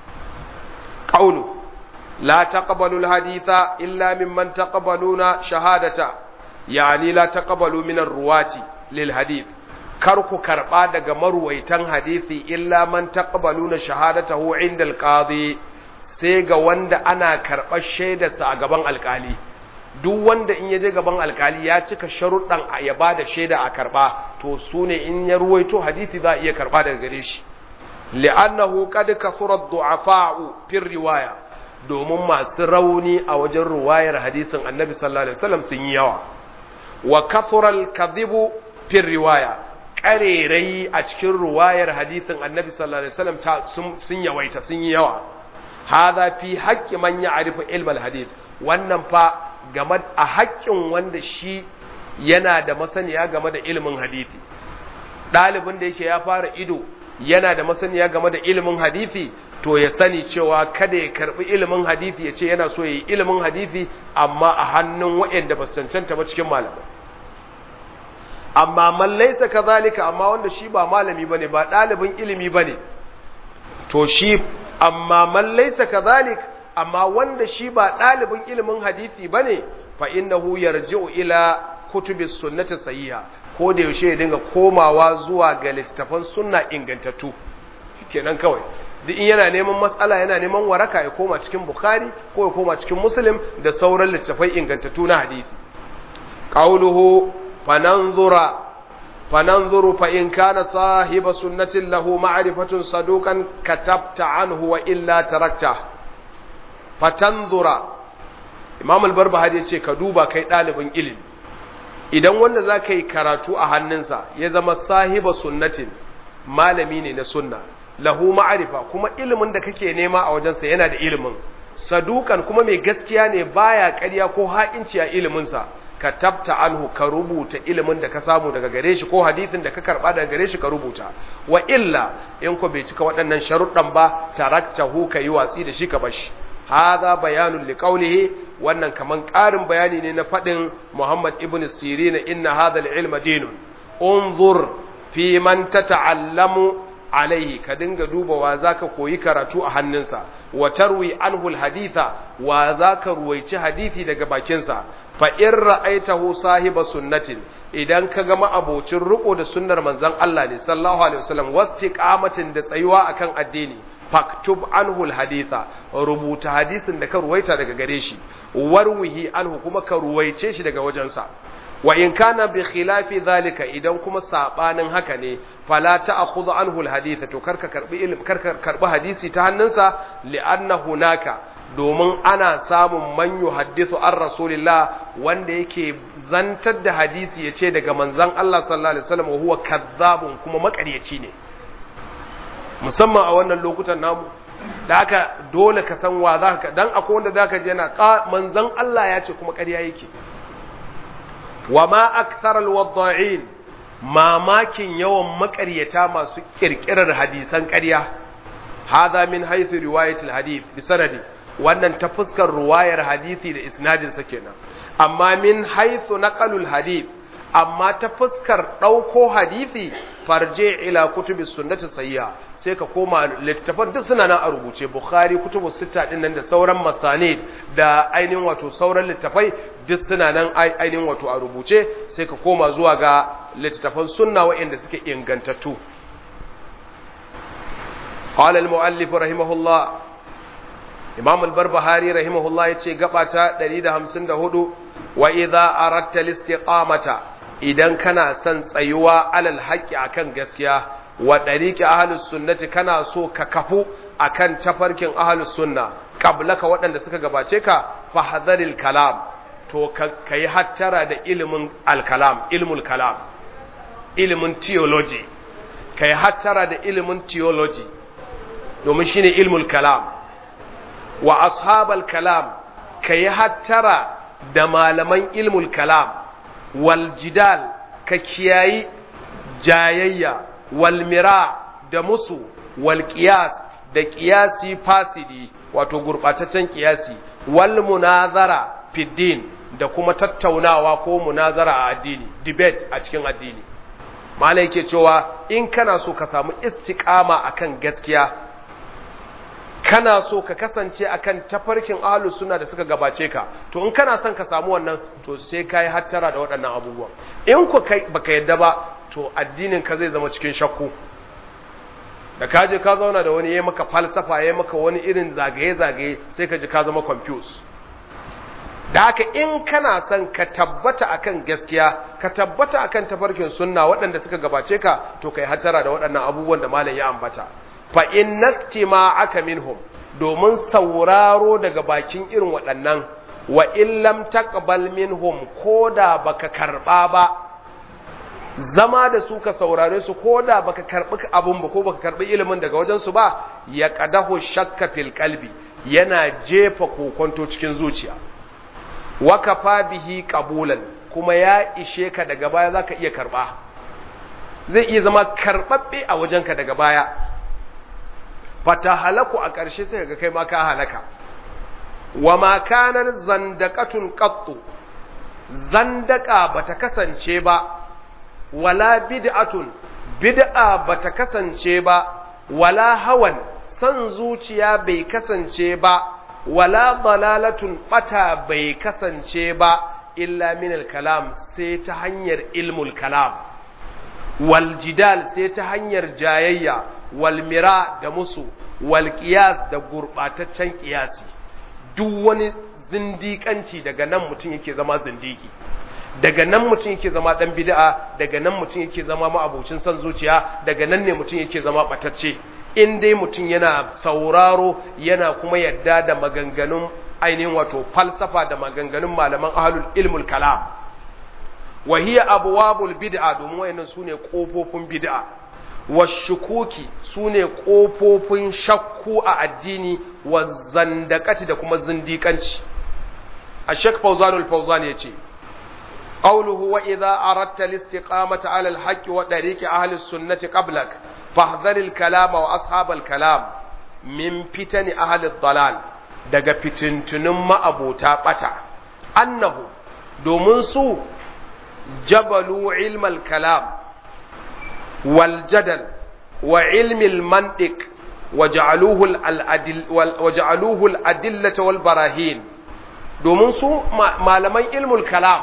qawlu la taqbalu al-haditha illa mimman taqbaluna shahadata yani la taqbalu min ar-ruwati lil hadith kar ku karba daga maruwaitan hadisi illa man taqbaluna shahadatahu inda al-qadi sai ga wanda ana karɓar shaidarsa a gaban alkali duk wanda in ya je gaban alkali ya cika sharuɗan a ya ba da shaida a karɓa to su ne in ya ruwaito hadisi za a iya karɓa daga gare shi li'annahu qad kasura du'afa'u fi riwaya domin masu rauni a wajen ruwayar hadisin annabi sallallahu alaihi wasallam sun yi yawa wa kasura al-kadhibu fi riwaya ƙarerai a cikin ruwayar hadisin annabi sallallahu alaihi wasallam ta sun yawaita sun yi yawa hadha fi haqqi man ya'rifu ilm al-hadith wannan fa game a haƙƙin wanda shi yana da masaniya game da ilimin hadisi ɗalibin da yake ya fara ido yana da masaniya game da ilimin hadisi to ya sani cewa kada ya karbi ilimin hadisi ya ce yana so ya yi ilimin hadisi amma a hannun waɗanda ba su cancanta ba cikin malamai amma man laisa kazalika amma wanda shi ba malami bane ba ɗalibin ilimi bane to shi amma man laisa kazalik amma wanda shi ba ɗalibin ilimin hadisi bane fa innahu yarji'u ila kutubis sunnati sahiha ko da yaushe ya dinga komawa zuwa ga littafan sunna ingantattu shikenan kawai duk in yana neman matsala yana neman waraka ya koma cikin bukhari ko ya koma cikin muslim da sauran littafai ingantattu na hadisi qawluhu fananzura fananzuru fa in kana sahiba sunnatin lahu ma'rifatun saduqan katabta anhu wa illa tarakta fatanzura imam al-barbahari yace ka duba kai dalibin ilimi idan wanda za ka yi karatu a hannunsa ya zama sahiba sunnatin malami ne na sunna lahu ma'arifa kuma ilimin da kake nema a wajensa yana da ilimin sadukan kuma mai gaskiya ne baya ƙarya ko ha'inci a iliminsa ka tabta anhu ka rubuta ilimin da ka samu daga gare shi ko hadisin da ka karba daga gare shi ka rubuta wa illa in ko bai cika waɗannan sharuɗan ba taraktahu ka yi watsi da shi ka bashi hadha bayanun liqawlihi wannan kaman ƙarin bayani ne na faɗin Muhammad ibn Sirin inna hadha al-ilma dinun unzur fi man tata'allamu alaihi ka dinga dubawa zaka koyi karatu a hannunsa wa tarwi anhu alhaditha wa zaka ruwaici hadisi daga bakinsa fa in ra'aitahu sahiba sunnatin idan ka ga ma'abocin riko da sunnar manzon Allah ne sallallahu alaihi wasallam wastiqamatin da tsayuwa akan addini faktub anhu alhaditha rubuta hadisin da ka ruwaita daga gare shi warwihi anhu kuma ka ruwaice shi daga wajensa wa in kana bi khilafi zalika idan kuma sabanin haka ne fala ta'khudhu anhu alhaditha to karka karbi ilm karka karbi hadisi ta hannunsa li'anna hunaka domin ana samun man yuhaddithu an rasulillah wanda yake zantar da hadisi yace daga manzon Allah sallallahu alaihi wasallam wa huwa kazzabun kuma makaryaci ne musamman a wannan lokutan namu da haka dole ka san wa za ka dan akwai wanda zaka je yana manzon Allah ya ce kuma ƙarya yake wa ma akthar alwadda'in mamakin yawan makaryata masu kirkirar hadisan ƙarya hadha min haythu riwayat alhadith bi sanadi wannan ta fuskar ruwayar hadisi da isnadin sa kenan amma min haythu naqalul hadith amma ta fuskar ɗauko hadisi farje ila kutubi sunnati sayya sai ka koma littattafan duk suna nan a rubuce bukhari kutubu sita din nan da sauran masanid da ainihin wato sauran littattafai duk suna nan ainihin wato a rubuce sai ka koma zuwa ga littattafan sunna waɗanda suke ingantattu قال المؤلف رحمه الله إمام البربهاري رحمه الله يتشي قبعة دليل همسن دهدو وإذا أردت الاستقامة idan kana son tsayuwa alal haƙƙi akan gaskiya wa ɗariƙi ahalus sunnati kana so ka kafu akan tafarkin ahalus sunna qablaka waɗanda suka gabace ka fahadharil kalam to ka yi hattara da ilimin alkalam ilmul kalam ilimin theology ka yi hattara da ilimin theology domin shine ilmul kalam wa ashabal kalam ka yi hattara da malaman ilmul kalam waljidal ka kiyayi jayayya walmira da musu walƙiyas da ƙiyasi fasidi wato gurɓataccen ƙiyasi wal munazara fiddin da kuma tattaunawa ko munazara a addini debate a cikin addini malai ke cewa in kana so ka samu istiqama akan gaskiya kana so ka kasance akan tafarkin ahlus sunna da suka gabace ka to in kana son ka samu wannan to sai kai hattara da waɗannan abubuwan in ku kai baka yadda ba to addinin ka zai zama cikin shakku da ka je ka zauna da wani yayi maka falsafa yayi maka wani irin zagaye zagaye sai ka ji ka zama confused da haka in kana son ka tabbata akan gaskiya ka tabbata akan tafarkin sunna waɗanda suka gabace ka to kai hattara da waɗannan abubuwan da malam ya ambata fa innastima aka minhum domin sauraro daga bakin irin waɗannan wa illam taqbal minhum koda baka karba ba zama da su ka saurare su koda baka karbi abun ba ko baka karbi ilimin daga wajen su ba ya qadahu shakka fil qalbi yana jefa kokonto cikin zuciya wa kafa bihi qabulan kuma ya ishe ka daga baya zaka iya karba zai iya zama karbabbe a wajenka daga baya fata halaku a ƙarshe sai ga kai ma ka halaka wa ma kanar zandaqatun qattu zandaka bata kasance ba wala bid'atun bid'a bata kasance ba wala hawan san zuciya bai kasance ba wala dalalatun bata bai kasance ba illa min al-kalam sai ta hanyar ilmul kalam wal jidal sai ta hanyar jayayya walmira da musu walƙiyas da gurɓataccen ƙiyasi duk wani zindiƙanci daga nan mutum yake zama zindiki daga nan mutum yake zama ɗan bid'a daga nan mutum yake zama ma'abocin son zuciya daga nan ne mutum yake zama ɓatacce in dai mutum yana sauraro yana kuma yadda da maganganun ainihin wato falsafa da maganganun malaman ahlul ilmul kalam wa hiya abwabul bid'a domin wayannan sune kofofin bid'a washukuki su ne ƙofofin shakku a addini wa zandakaci da kuma zindiƙanci a shek fauzanul fauzan ya ce ƙauluhu wa idza aratta listiqamata ala alhaqqi wa dariqi ahli sunnati qablak fahdhar alkalama wa ashab alkalam min fitani ahli dalal daga fitintunun ma'abota bata annahu domin su jabalu ilmal kalam والجدل wa ilmi al-mantiq waja'aluhu al-adil waja'aluhu al-adillata wal barahin domin su malaman ilmul kalam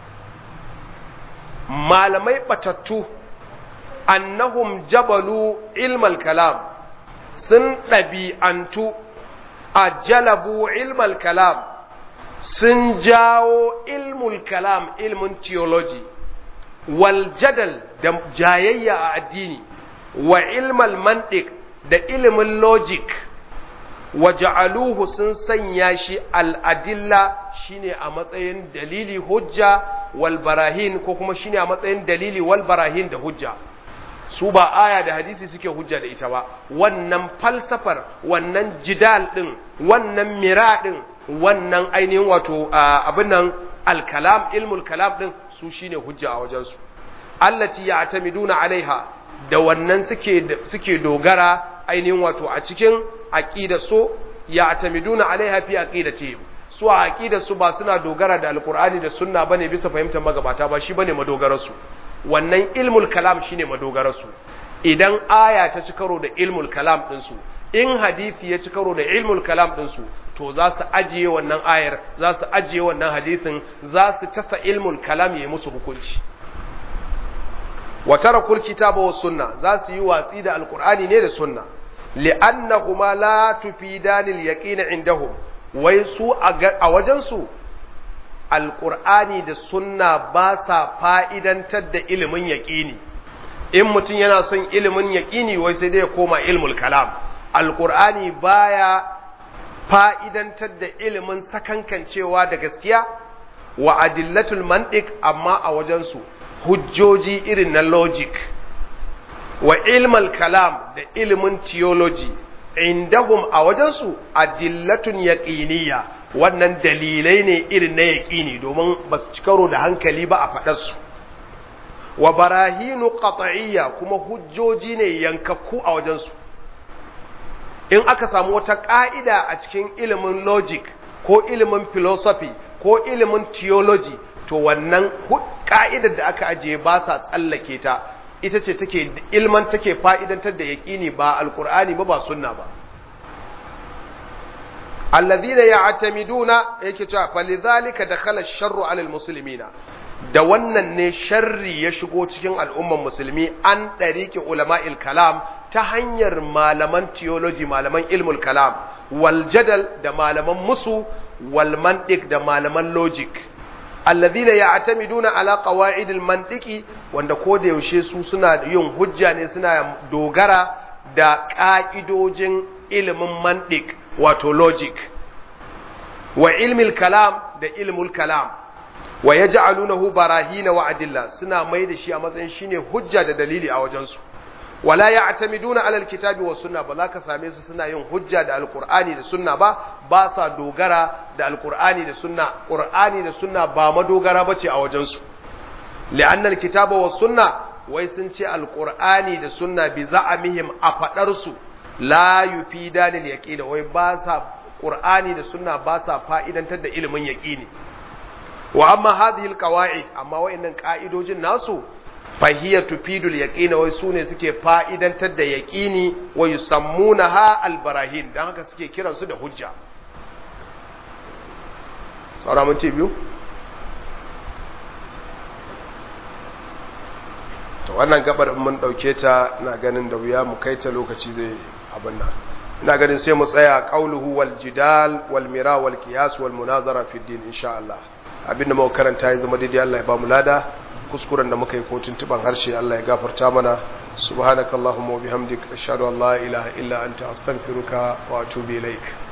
malamai batattu annahum jabalu ilmal kalam sun ɗabi'antu a jalabu ilmal kalam sun jawo ilmul kalam ilmin theology wal jadal da jayayya a addini wa ilmal mantiq da ilimin logic wa ja'aluhu sun sanya shi al'adilla shine a matsayin dalili hujja wal barahin ko kuma shine a matsayin dalili wal barahin da hujja su ba aya da hadisi suke hujja da ita ba wannan falsafar wannan jidal din wannan mira din wannan ainihin wato abin nan alkalam ilmul kalam din su shine hujja a wajensu allati ya'tamiduna alaiha da wannan suke suke dogara ainihin wato a cikin aqida so ya'tamiduna alaiha fi aqidatihim su a aqida su ba suna dogara da alqur'ani da sunna bane bisa fahimtar magabata ba shi bane madogarar su wannan ilmul kalam shine madogarar su idan aya ta ci karo da ilmul kalam din su in hadisi ya ci karo da ilmul kalam din su to za su ajiye wannan ayar za su ajiye wannan hadisin za su tasa ilmul kalam ya musu hukunci wa tarakul kitaba was sunna za su yi watsi da alqur'ani ne da sunna li'annahuma la tufidani al-yaqin indahum wai su a wajen su alqur'ani da sunna ba sa fa'idantar da ilimin yaqini in mutum yana son ilimin yaqini wai sai dai ya koma ilmul kalam alqur'ani baya fa'idantar da ilimin sakankancewa da gaskiya wa adillatul mantiq amma a wajen su hujjoji irin na logic wa ilmal kalam da ilimin theology indahum a wajensu adillatun yaqiniya wannan dalilai ne irin na yaqini domin ba su ci karo da hankali ba a faɗarsu wa barahinu qat'iyya kuma hujjoji ne yankakku a wajensu in aka samu wata ƙa'ida a cikin ilimin logic ko ilimin philosophy ko ilimin theology to wannan ka'idar da aka ajiye ba sa tsallake ta ita ce take ilman take fa'idantar da yaƙini ba alƙur'ani ba ba sunna ba allazina ya'tamiduna yake cewa falizalika dakhala ash-sharru 'ala al-muslimina da wannan ne sharri ya shigo cikin al'umman musulmi an ɗariƙe ulama'il kalam ta hanyar malaman theology malaman ilmul kalam wal jadal da malaman musu wal mantiq da malaman logic alladhina ya'tamiduna ala qawa'id al-mantiqi wanda ko da yaushe su suna yin hujja ne suna dogara da ka'idojin ilimin mantiq wato logic wa ilmil kalam da ilmul kalam wa yaj'alunahu barahina wa adilla suna mai da shi a matsayin shine hujja da dalili a wajensu wala ya'tamiduna ala alkitabi was sunna ba za ka same su suna yin hujja da alqur'ani da sunna ba ba sa dogara da alqur'ani da sunna qur'ani da sunna ba madogara bace a wajen su li'anna alkitaba was sunna wai sun ce alqur'ani da sunna bi za'amihim a fadar su la yufidani yaqina wai ba sa qur'ani da sunna ba sa fa'idantar da ilimin yaqini wa amma hadhihi alqawaid amma wa'annan ka'idojin nasu fahiyya tufidul yaqina wai sune suke fa'idantar da yaqini wa yusammunaha albarahin dan haka suke kiran su da hujja saura mun ce biyu to wannan gabar mun dauke ta ina ganin da wuya mu kai ta lokaci zai abin nan ina ganin sai mu tsaya qauluhu wal jidal wal mira wal qiyas wal munazara fi din insha Allah abinda muka karanta ya zama daidai Allah ya ba mu lada kuskuren da muka yi ko tuntuban harshe Allah ya gafarta mana subhanakallahumma wa bihamdik ashhadu an la ilaha illa anta astaghfiruka wa atubu ilaik